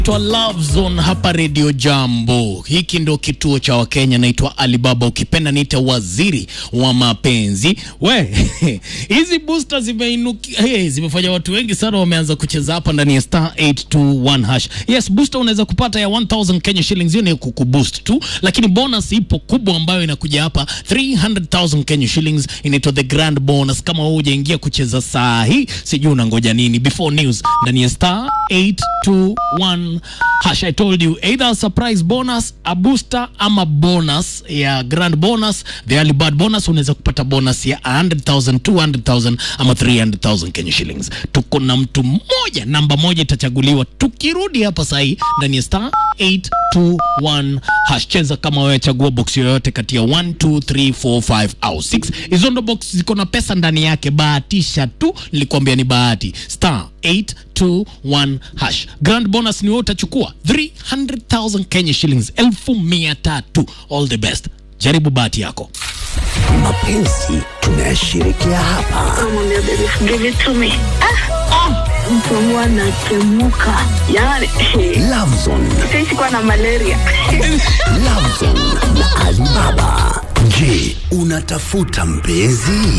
Twa Love Zone hapa Radio Jambo. Hiki ndo kituo cha Wakenya. Naitwa Alibaba, ukipenda niite waziri wa mapenzi. We hizi booster zimeinuki, hey, zimefanya watu wengi sana wameanza kucheza hapa ndani ya star 821 hash. Yes, booster unaweza kupata ya 1000 Kenya shillings, hiyo ni kukuboost tu, lakini bonus ipo kubwa ambayo inakuja hapa 300,000 Kenya shillings, inaitwa the grand bonus. Kama wewe hujaingia kucheza saa hii, sijui unangoja nini. Before news ndani ya star 821 hash. I told you either a surprise bonus, a booster ama bonus ya grand bonus, the early bird bonus. Unaweza kupata bonus ya 100,000, 200,000 ama 300,000 Kenya shillings. Tuko na mtu mmoja, namba moja itachaguliwa tukirudi hapa saa hii ndani ya star 821 hash. Cheza kama wewe, chagua box yoyote kati ya 1 2 3 4 5 au 6. Hizo ndo box ziko na pesa ndani yake, bahatisha tu, nilikwambia ni bahati. Star 821 hash. Grand bonus ni wewe utachukua 300,000 Kenya shillings, elfu mia tatu. All the best, jaribu bahati yako. Mapenzi tunayashirikia hapa. Namwambia baby, give it to me. Ah, ah, mtu wangu anatemuka yani Lovezone, sisi kuwa na malaria Lovezone na Alibaba. Je, unatafuta mpenzi?